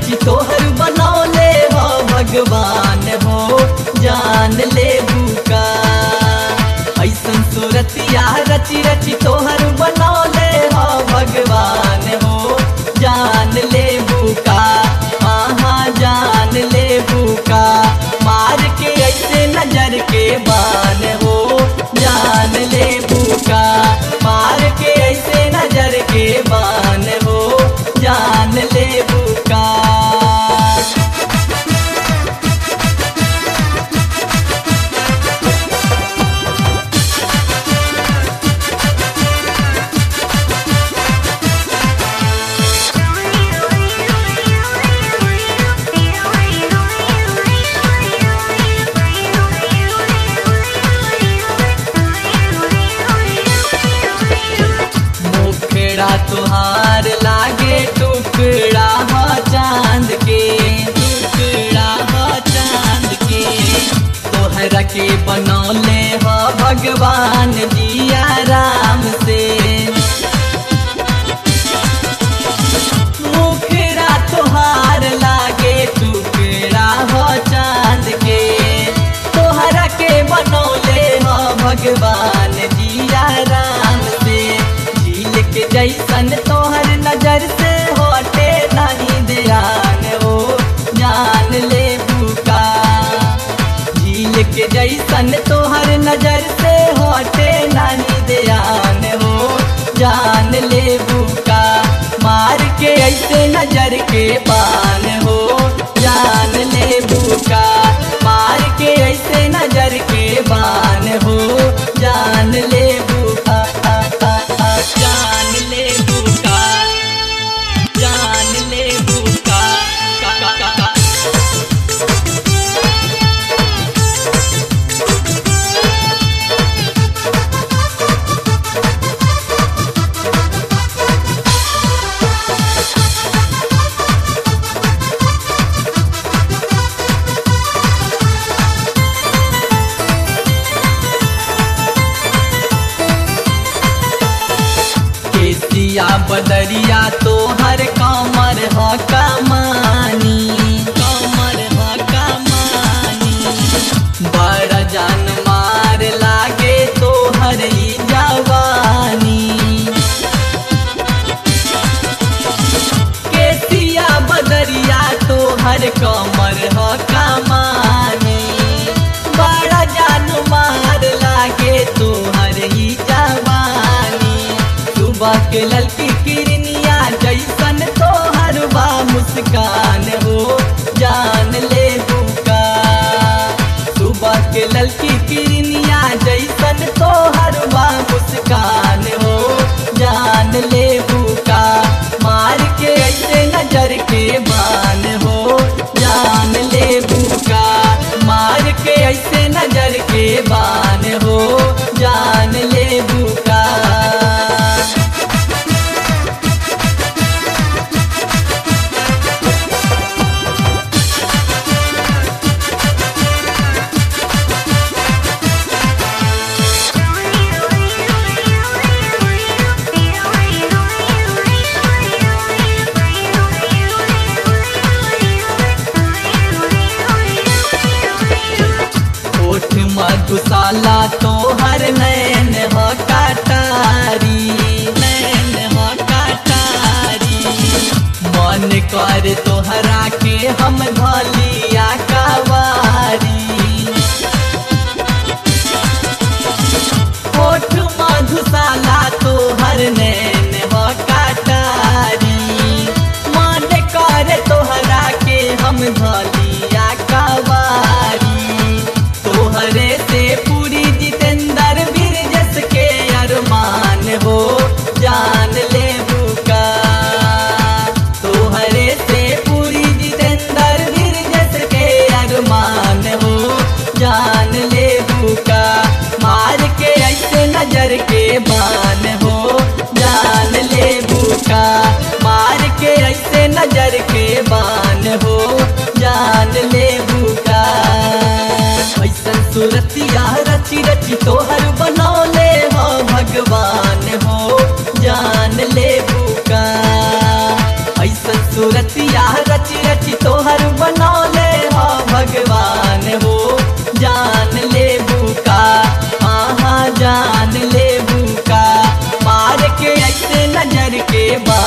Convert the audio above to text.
रची तोहर बनौले हो भगवान हो जान ले बुका ऐसन सूरतिया रची रची तोहर बनौले हो भगवान हो जान ले बुका हाँ जान ले बुका मार के ऐसे नजर के बान हो जान ले बुका मार के ऐसे नजर के बान हो जान ले बुका मुखड़ा तुहार लागे टुकड़ा हो चांद के टुकड़ा हो चांद के तोहरा के बनौले हो भगवान जिया राम से मुखड़ा तुहार लागे टुकड़ा हो चांद के तोहरा के बनौले हो भगवान जिया राम से झील के जैसन तोहर नजर से हटे नहीं ध्यान हो जान ले बुका झील के जैसन तोहर नजर से हटे नहीं ध्यान हो जान ले बुका मार के ऐसे नजर के पान हो जान ले बुका मार के ऐसे नजर के बान हो जान ले बुका आ, आ, आ, जान ले बुका जान ले बुका का, का, का, का। केसिया बदरिया तोहर कमर ह कमानी कमर ह कमानी बड़ जान मार लागे तोहर ई जवानी केसिया बदरिया तोहर कमर ह कमानी बड़ा जान मार लागे तोहर ही जवानी सुबह के ललकी किरनिया जैसन तोहर बा मुस्कान हो जान ले बुका सुबह के ललकी किरनिया जैसन तोहर बा मुस्कान हो जान ले बुका मार के ऐसे नजर के बान हो जान ले बुका मार के ऐसे नजर के बान हो जान ले बुका ओठ मधुशाला तोहर नैन हो कटारी नैन हो कटारी मन कर तोहरा के हम धलिया कवारी ओठ मधुशाला तोहर नैन हो कटारी मन कर तोहरा के हम धलिया कवारी तोहरे से पूरी जित बा